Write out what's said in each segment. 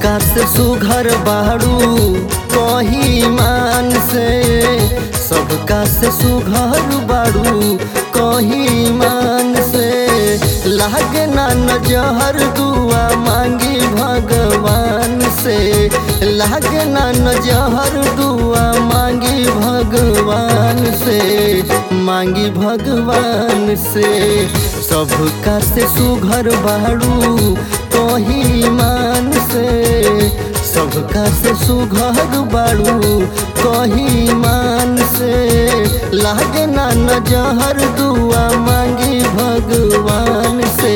सबका से सुघर बाड़ू कही मान से सबका से सुघर बाड़ू कही मान से लागे ना नजहर दुआ मांगी भगवान से लागे ना नजहर दुआ मांगी भगवान से मांगी भगवान से सबका से सुघर बाड़ू कही मान से सबका से सुघर बाड़ू कही मान से लागे ना नजहर दुआ मांगी भगवान से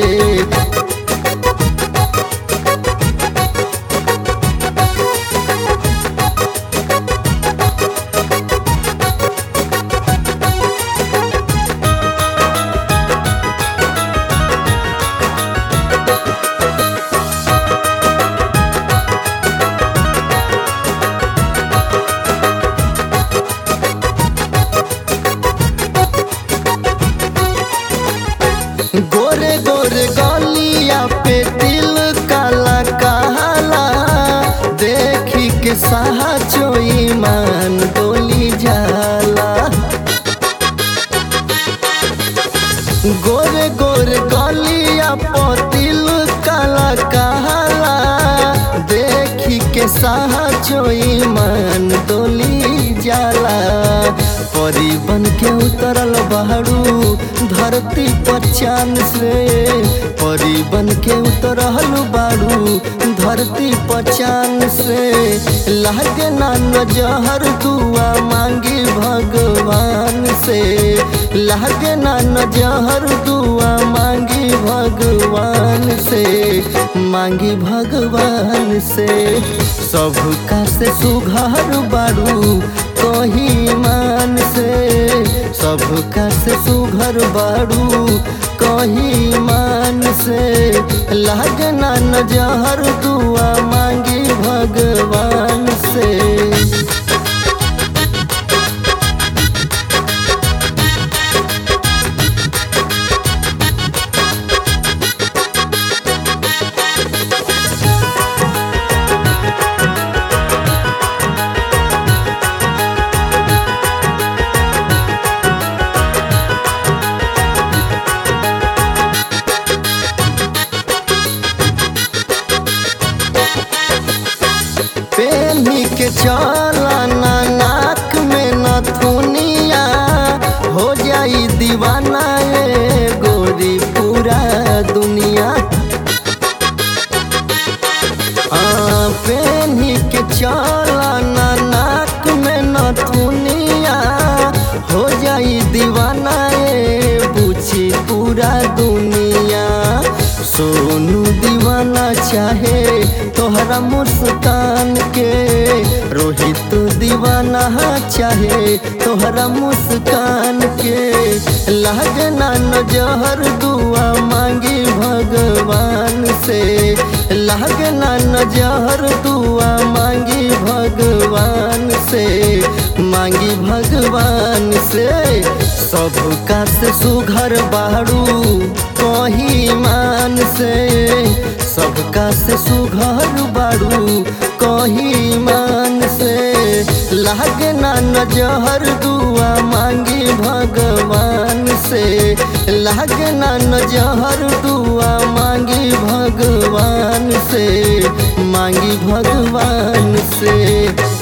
गोरे गोरे गलिया पे तिल काला काला देखी के साहा चोई मान डोली जाला गोरे गोरे गलिया पे तिल काला काला देखी के साहा चोई मान डोली जाला परी बन के उतरल बहरू धरती पर चांद से परी बन के उतरल बाड़ू धरती पर चांद से लागे ना नजहर दुआ मांगी भगवान से लागे ना नजहर दुआ मांगी भगवान से मांगी भगवान से सबका से सुघर बाड़ू कही मान से सबका से सुघर बाड़ू कही मान से लागना नजहर दुआ मांगी भगवान से पेनी के चलना नाक में नथुनिया हो जाई दीवाना ए गोरी पूरा दुनिया हाँ, पेनी के चलना नाक में नथुनिया हो जाई दीवाना ए पूछी पूरा दुनिया सोनू दीवाना चाहे तोहरा मुस्कान के रोहित दीवाना चाहे तोहरा मुस्कान के लागना नजहर दुआ मांगी भगवान से लागना नजहर दुआ मांगी भगवान से मांगी भगवान से सबका से सुघर बाड़ू कही मान से सबका से सुघर बाड़ू कही मान से लागना नजहर दुआ मांगी भगवान से लागना नजहर दुआ मांगी भगवान से मांगी भगवान से